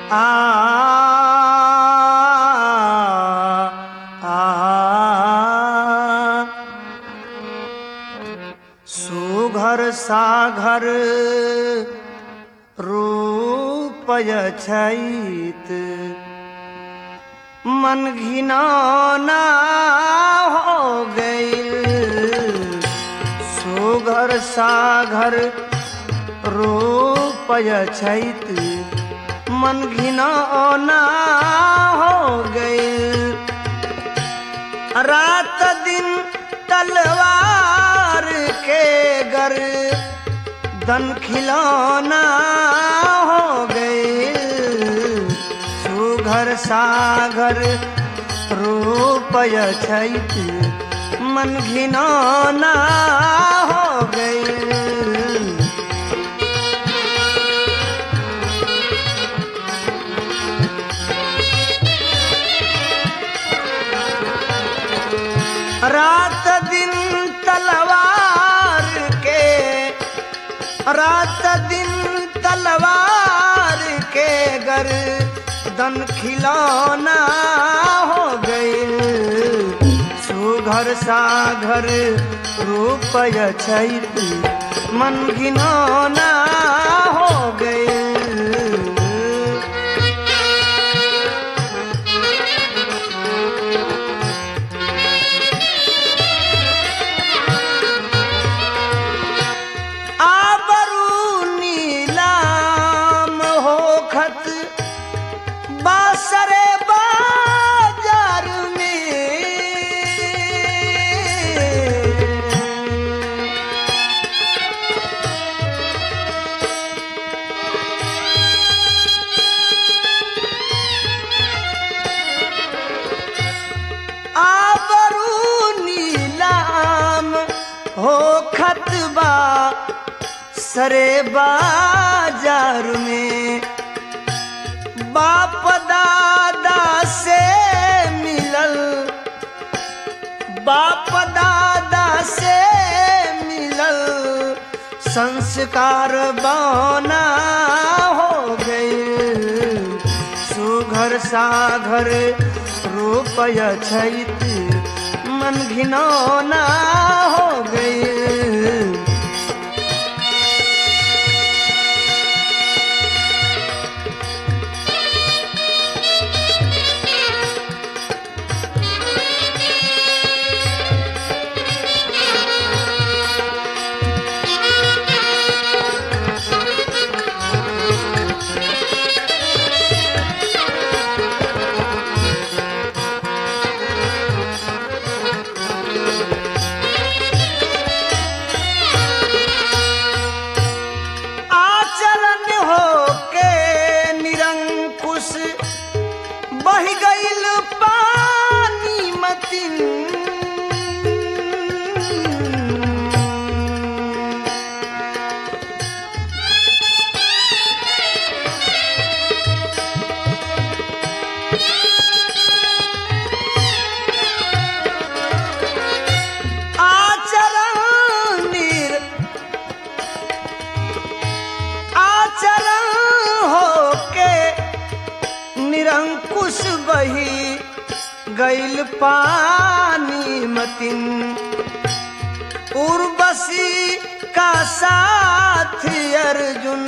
आ आ सुघर साघर रूपय छैत मन घिनौना हो गईल सुघर साघर रूपय छैत मन घिनौना हो गईल रात दिन तलवार के गर दन खिलौना हो गए सुघर सागर रूपय छैत मन घिनौना हो गए रात दिन तलवार के रात दिन तलवार के गर दन खिलौना हो गए सुघर साघर रूपय छैत मन घिनौना हो गए आबरू नीलाम होखत बासरे बाजार में आबरू नीलाम हो खतबा सरे बाजार में बाप दादा से मिलल बाप दादा से मिलल संस्कार बना हो गए सुघर साघर रूपय छैत मन घिनौना हो गए आचरण हो के निरंकुश बह गईल पानी मतिन आचरण निर आचरण हो के निरंकुश बही गैल पानी मतिन उर्वशी का साथ अर्जुन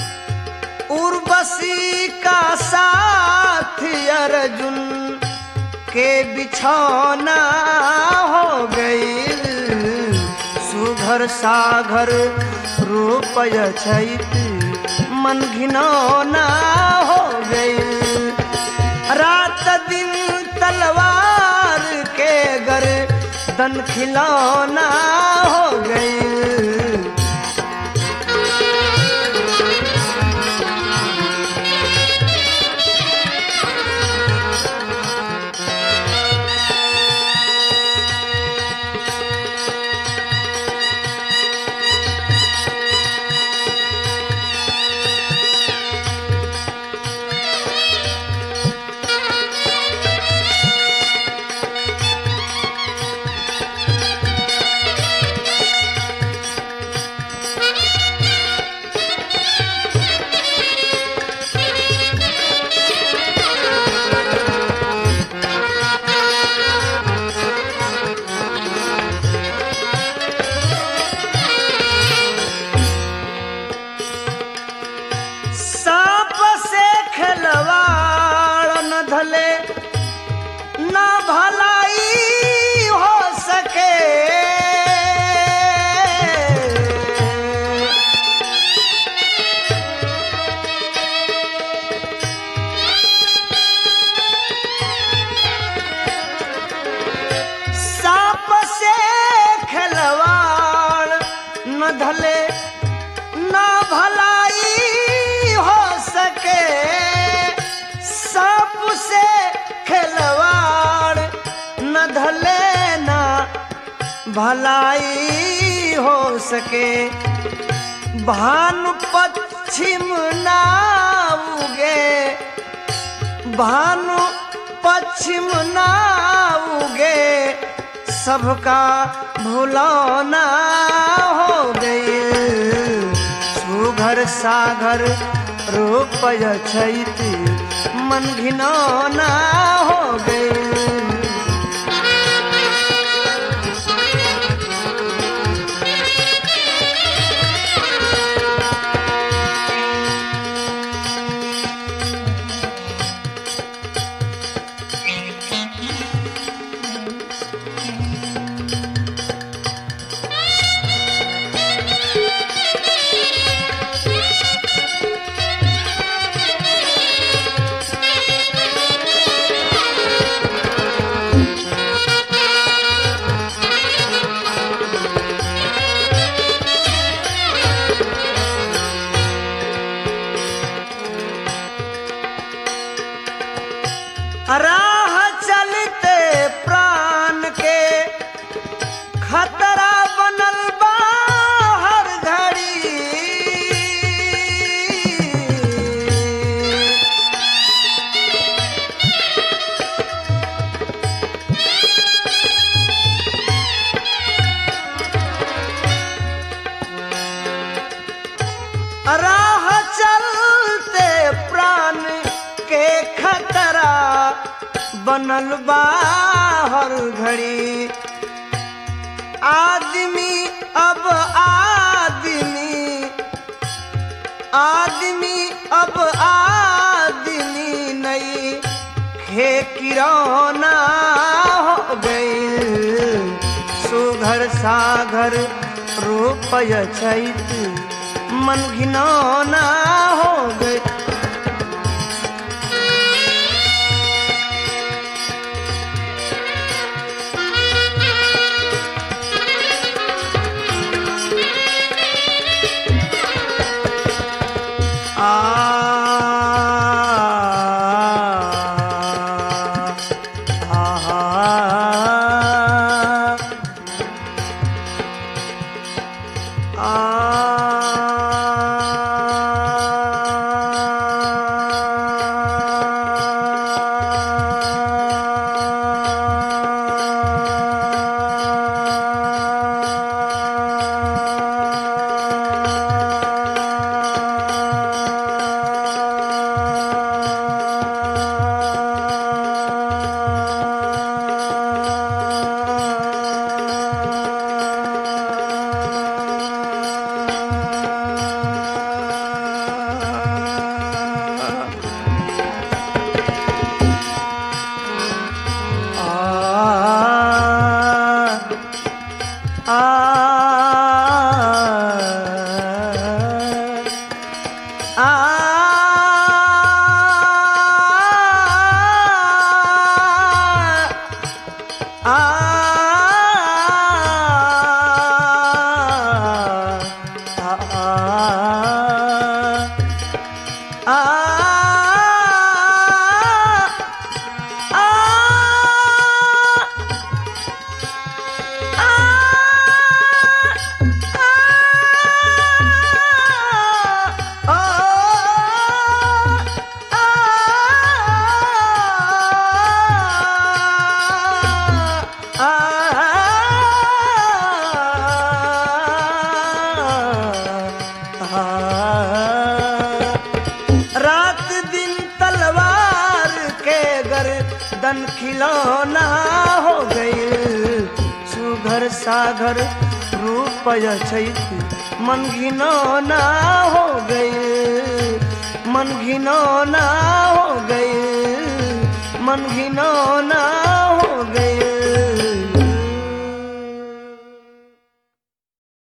उर्वशी का साथ अर्जुन के बिछौना हो गई सुघर साघर रूपय छैत मन घिनौना हो गई रात दिन तलवार के गर दन खिलौना हो गई भलाई हो सके भानु पश्चिम ना उगे भानु पश्चिम ना उगे सबका भुलौना हो गई सुघर सागर रूपय छैत मन घिनौना हो गई राह चलते प्राण के खतरा बनल बा हर घड़ी राह चलते प्राण के खतरा बनल बा हर घड़ी आदमी अब आदमी आदमी अब आदमी नहीं खे किरौना हो गई सुघर सागर रूपय छैत मन घिनौना हो गई आ रात दिन तलवार के गर्दन खिलौना हो गई सुघर सागर रूपय छैत मन घिनौना हो गई मन घिनौना हो गई मन घिनौना हो गई